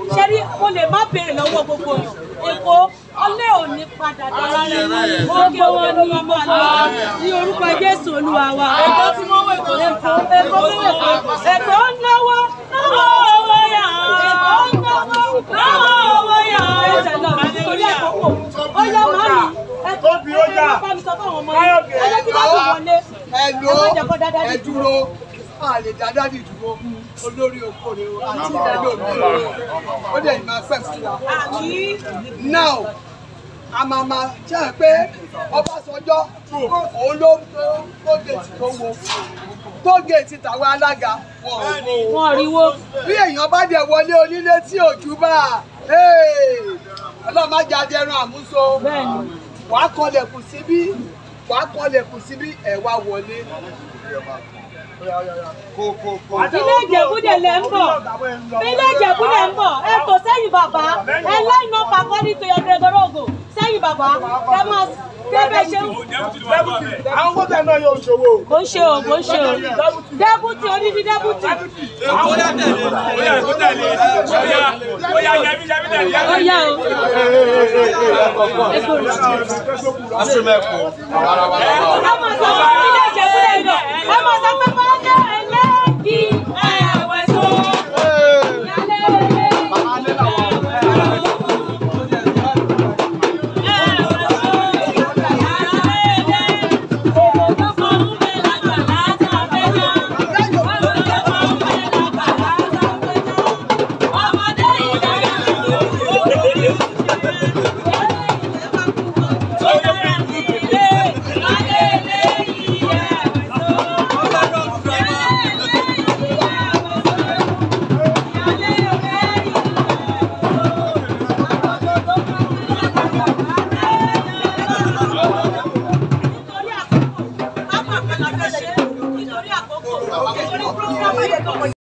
ṣe rí mo lè má béèrè lọ́wọ́ gbogbo yàn èkó ọlẹ́ ò ní padà dára rẹ̀ òkè wọn ni wọ́n máa lọ ní orúkọ jésù olúwa wa. èkó tí wọ́n wọ̀ èkó èkó èkó èkó èkó ń náwó náwó owó yà èkó ń náwó náwó owó yà ẹsẹ̀ lọ nítorí àkókò ó yá màmí èkó èkó bá mi sọ fún àwọn ọmọ yìí ẹ jẹ́ kí bá tó wọlé ẹ ẹ ló má jẹ́ kó dáadáa ẹ dúró a lè dáadáa di dúró olórí oko rẹ o àti ìdájọ́ òbí ó dẹ̀ ní máa fẹ́ fún wa. now a máa ma jẹ́ ẹ pé Ọbásanjọ́ òun ló tó géètì tó wo tó géètì tàwọn alága wọn ò wo wọn rí wo bí èèyàn bá dẹ̀ wọlé onílé tí òjú bá ọlọ́run má jáde ẹran àmúso bẹ́ẹ̀ni wàá kọlẹ̀kùn síbí wàá kọlẹ̀kùn síbí ẹ̀ wá wọlé. ilé ìjẹ̀búdẹ̀ lẹ̀ ń bọ̀ ilé ìjẹ̀búdẹ̀ ń bọ̀ ẹ tò sẹ́yìn bàbá ẹ line up according to your gregorogo sẹ́yìn bàbá ẹ máa débẹ̀ ṣe ń àwọn kọ́tà náà yóò ṣòwò. kò ń ṣe o kò ń ṣe o dẹ́bùtì onídìí dẹ́bùtì Àwọn ọ̀dà tẹ̀lé. Bóyá kó tẹ̀lé. Bóyá bóyá yẹmí yẹmí tẹ̀lé. ó yá o egbò rẹ̀. Asúmẹ̀kù. ẹ máa sọ fún ilé ìjẹ̀búdẹ̀ lọ ẹ máa sọ pé máa ń dẹ́ ẹlẹ́gì ẹ̀wẹ̀ tó. nítorí àkókò nítorí àkókò nítorí program